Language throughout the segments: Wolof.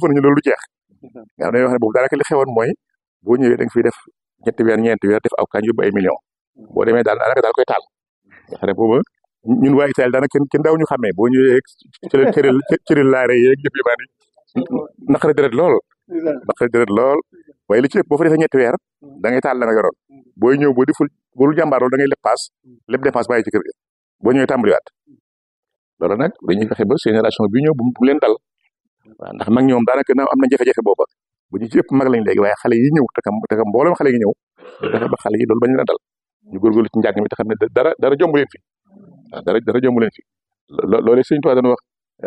defoon nañu loolu lu jeex nga xam ne wax ne boobu daanaka li xewoon mooy boo ñëwee da nga fiy def ñetti weer ñeenti weer def aw kañ yóbbu ay millions boo demee daal daanaka daal koy taal nga xam ne booba ñun waa Italie daanaka kenn kenn daaw ñu xàmmee boo ñëwee cëri cëri cëri laare yeeg yëpp yu bari naqari deret lool naqari deret lool waaye li ci ëpp boo fa defee ñetti weer da ngay taal la nga yoroon booy ñëw boo deful boo dul jàmbaar loolu da ngay lépp paas lépp dépense bàyyi ci kër ga boo ñëwee tàmbaliwaat loolu nag dañuy fexe ba génération bi ñëw bu mu leen dal waaw ndax mag ñoom daanaka na am na jafe-jafe booba bu ñu ci ëpp mag lañ léegi waaye xale yi ñëw te kam te kam mboolem xale yi ñëw fexe ba xale yi loolu bañ leen a dal ñu góorgóorlu ci njàng mi te xam ne dara dara jomb leen fi waaw dara dara jomb leen fi loolu sëñ Tuubaa doon wax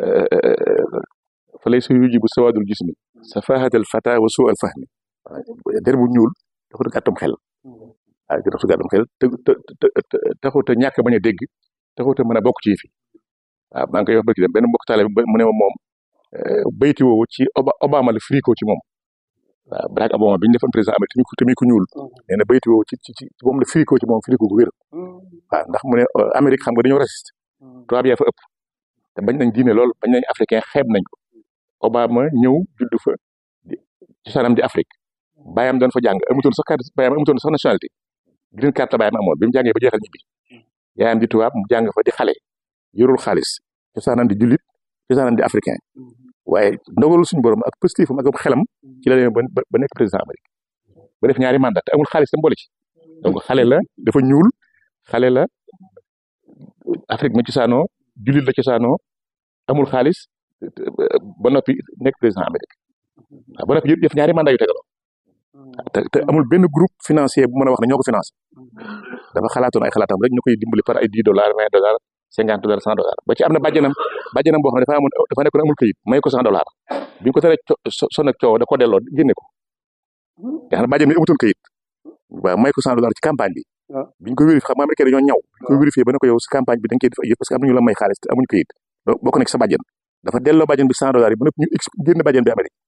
fa lay sa yujibu sawaadul jismi safahatal fata wa suu al fahmi waaw der bu ñuul taxut a gàttum xel waaw taxut a gàttum xel te te taxut a ñàkk bañ a dégg taxut a mën a bokk ci fi waaw maa ngi koy wax barki dem benn mbokk taale mu ne ma moom bayti woowu ci Obama la firi ko ci moom waaw Barack Obama bi ñu defoon président Amérique te muy ku ñuul nee na bayti woowu ci ci ci moom la firi ko ci moom firi ko gu wér waaw ndax mu ne Amérique xam nga dañoo raciste tubaab yaa fa ëpp te bañ nañ diine lool bañ nañ africain xeeb nañ ko Obama ñëw judd fa ci sanam di Afrique baayam doon fa jàng amutoon sax carte baayam amutoon sax nationalité green card la baayam amoon bi mu jàngee ba jeexal ñibbi yaayam di tubaab mu jàng fa di xale yorul xaalis ci sanam di jullit ci sanam di africain waaye ndogalul suñu borom ak positifam ak xelam ci la demee ba ba nekk président Amérique ba def ñaari mandat te amul xaalis tam boole ci donc xale la dafa ñuul xale la Afrique ma cosaanoo jullit la cosaanoo amul xaalis ba noppi nekk président Amérique waaw ba noppi yëpp def ñaari mandat yu tegaloo te te amul benn groupe financier bu mën a wax ne ñoo ko financé dafa xalaatoon ay xalaatam rek ñu koy dimbali par ay dix dollars vingt dollars cinquante dollars cent dollars ba ci am na bàjjanam bàjjanam boo xam ne dafa amoon dafa nekkoon amul këyit may ko cent dollars bi ñu ko teree son ak coow da ko delloo génne ko nga xam ne bàjjan bi amutoon këyit waaw may ko cent dollars ci campagne bi bi ñu ko vérifié xam nga américain dañoo ñaw bi ñu ko vérifié ba ne ko yow si campagne bi da nga koy def ay yëf parce que am na ñu la may xaalis te amuñu këyit bokk nekk sa bàjjan dafa delloo bàjjan bi cent dollars yi ba noppi ñu ex génn bàjjan bi Amérique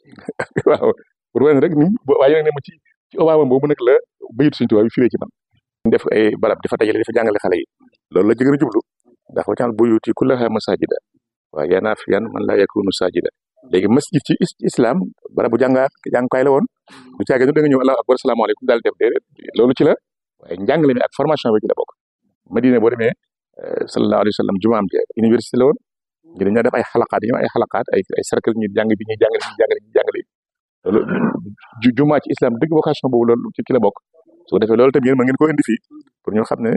waaw pour wane rek ni waaye nag ne ma ci ci Obama boobu nag la bayit suñu tubaab bi firee ci man def ay barab dafa dajale dafa jàngale xale yi loolu la jëgën a jublu ndax wacaan buyuti kullaha masajida waaw yanaa fi yan man laa yakunu sajida léegi masjid ci islam barabu jàngaa jàngukaay la woon du caage nu da nga ñëw allahu akbar salaamaaleykum daal def déedéet loolu ci la waaye njàngale mi ak formation bi ci la bokk Madina boo demee sallallahu alayhi wa sallam jumaam ji université la woon ñu dañoo def ay xalaqaat yi ay xalaqaat ay ay cercle ñu jàng bi ñuy jàngale ñu jàngale ñu jàngale loolu jumaa ci islam dëgg vocation boobu loolu ci ki la bokk su ko defee loolu tamit yéen mën ngeen ko indi fii pour ñu xam ne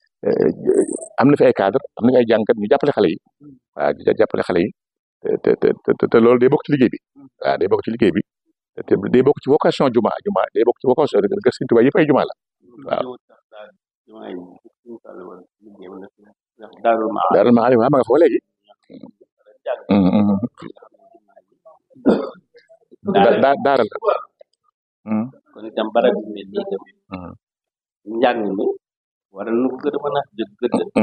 am na fi ay cadre am na fi ay jàngkat ñu jàppale xale yi waaw di jàppale xale yi te te te te loolu day bokk ci liggéey bi waaw day bokk ci liggéey bi te day bokk ci vocation juma juma day bokk ci vocation de Sëriñ Tuubaa yëpp ay juma la waaw. Daarul Maarif waaw ma nga fa léegi. daa daara la. kon itam barab yu mel nii tamit. njàng mi war na ko gën a mën a jël gën a.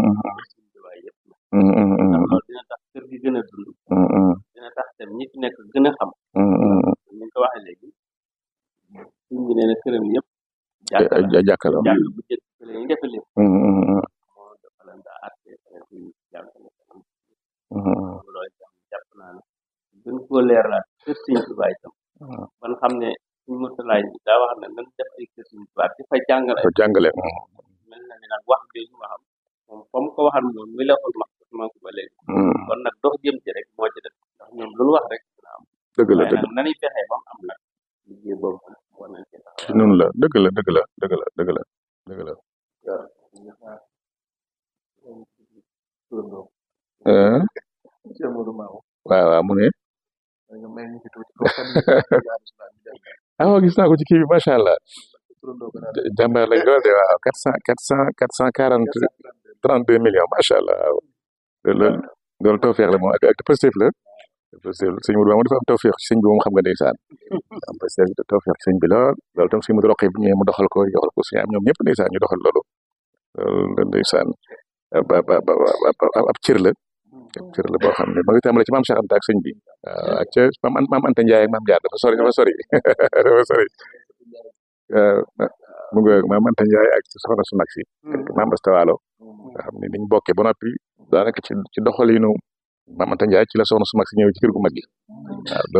ndax loolu dina tax kër gi gën a dund. dina tax tam ñi fi nekk gën a xam. ni nga ko waxee léegi. suñ bi nee na këram yëpp. jàkkaarloo jàng bu jëkk fële ñu defe lépp. moo dafa leen daa àtte kuy jàngale. loolu itam jàpp naa ne gën koo leeralaat kër Sëñ Tuubaa itam. ban xam ne suñ motalaay bi daa wax ne nan def ay kër Sëñ Tuubaa di fa jàngale. ko jàngale. mel na ni nag wax jooju ma xam moom comme ko waxal moom mi la xool ma ma ko ba léegi. kon nag dox jëm ci rek moo ci def ndax ñoom lu ñu wax rek dina am. dëgg la waaye dëgg nag nañuy fexee ba mu am nag liggéey boobu war nañ ci taxaw. ci noonu la dëgg la dëgg la dëgg la dëgg la dëgg la. waaw waaw mu ne. ah gis naa ko ci kii bi macha allah. jàmbaar lañ lool de waaw quatre cent quatre cent quatre cent quarante trente deux millions macha allah waaw. loolu loolu tawfeex la moom ak ak positif la. positif sëñ Mourou moom dafa am tawfeex ci sëñ bi moom xam nga ndeysaan. am positif tawfeex ci sëñ bi lool loolu tam sëñ Mourou roqee bu ñëwee mu doxal ko joxal ko suñu am ñoom ñëpp ndeysaan ñu doxal loolu. loolu ndeysaan ba ba ba ab cër la. ab cër la boo xam ne ma ngi tàmbale ci maam Cheikh Anta ak sëñ bi. waaw ak ca maam maam Anta Ndiaye ak maam Diar dafa sori dafa sori dafa sori. mu ngi maam Anta Ndiaye ak soxna su mag si. ak maam Astawalo. nga xam ne niñ bokkee ba noppi daanaka ci ci doxalinu maam Anta Ndiaye ci la soxna su mag si ñëw ci kër gu mag gi waaw